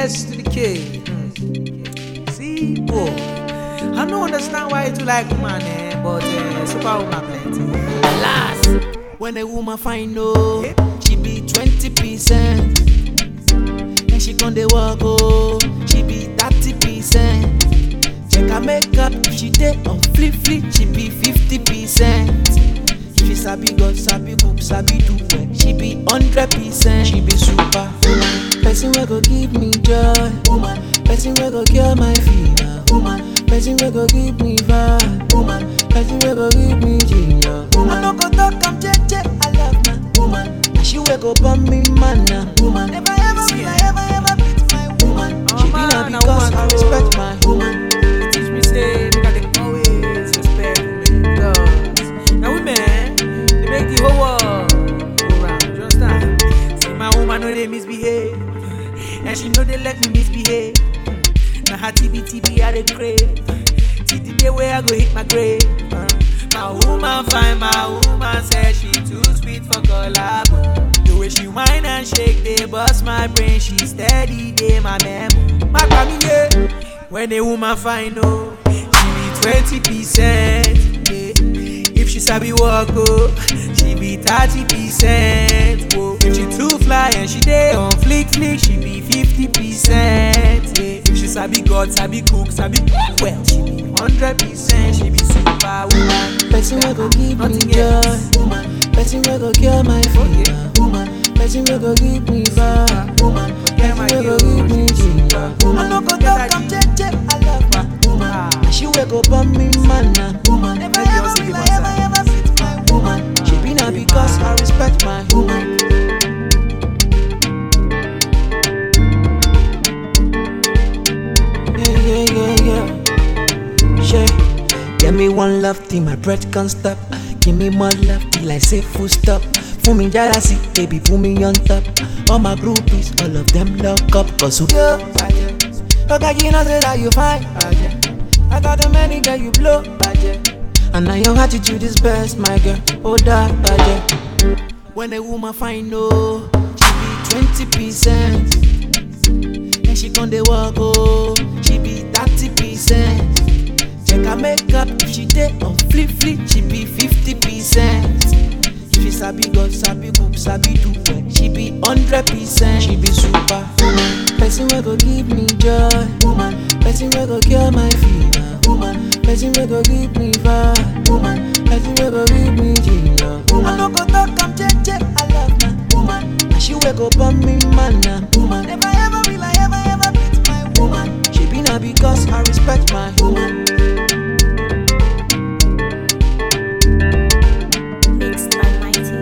S to the K. Mm. See, boy, I don't understand why you do like woman, eh, but uh, super woman plenty. Alas, when a woman find no, she be twenty percent. Then she con dey walk oh, she be thirty percent. Check her makeup, if she dey on flip flip, she be fifty percent. If she sabi God, sabi cook, sabi do well, she be hundred percent. She be super woman, person wey go give me joy, woman. Person wey go cure my fever, woman. Person wey go give me vibe, woman. Person wey go give me ginger, woman. I no go talk, I'm jeje, I love my woman. And she wey go burn me mana, woman. Never ever will I ever ever beat my woman. Oh, she be man, na na because woman I too. respect my woman. You teach me say make I dey always respect women because na women dey make the whole world go round. You understand? See my woman no dey misbehave, and she no dey let me misbehave. Na her TB TB I dey crave. Till the day where I go hit my grave. Uh, My woman fine, my woman say she too sweet for collabo. The way she whine and shake, they bust my brain. She steady, they my memo. My family, when a woman fine, oh, she be twenty percent. Yeah. If she sabi walk, oh, she be thirty percent. Oh. If she too fly and she dey on flick flick, she be fifty percent. Yeah. If she sabi God, sabi cook, sabi well, she be hundred percent. She be super woman. Person wey go give me Nothing joy, else. woman. Person wey go cure my fever, woman. Person wey go give me vibe, woman. Forget my Person wey go you, give me she's ginger, super. woman. I no go Forget talk, that I'm you- jeje, I love my woman. Ah. And she wey go burn me mana, woman. Never Make you ever also will give I us ever a- ever fit my woman. She be na because I respect my woman. Yeah, yeah, yeah, yeah. Shay, give me one love till my breath can't stop. Give me more love till I say full stop. Fún mi jára sí, baby, put me on top. All my groupies, all of them lock up. Cause you yo, Okay, you know say that you fine, I got the many girl you blow, And now your attitude is best, my girl. Oh, that, When a woman find no, she be twenty percent. And she con dey walk oh, she be thirty percent. Check her makeup, if she dey on flip flip, she be fifty percent. If she sabi God, sabi cook, sabi do well, she be hundred percent. She be super woman, person wey go give me joy, woman. Person wey go cure my fever, woman. Person wey go give me vibe, woman. Person wey go give me ginger, woman. I no go talk, I'm jeje, I love my woman. And she wey go burn me mana, woman. Never ever will I ever ever beat my woman. She be na because I respect my woman. Mixed by Mighty.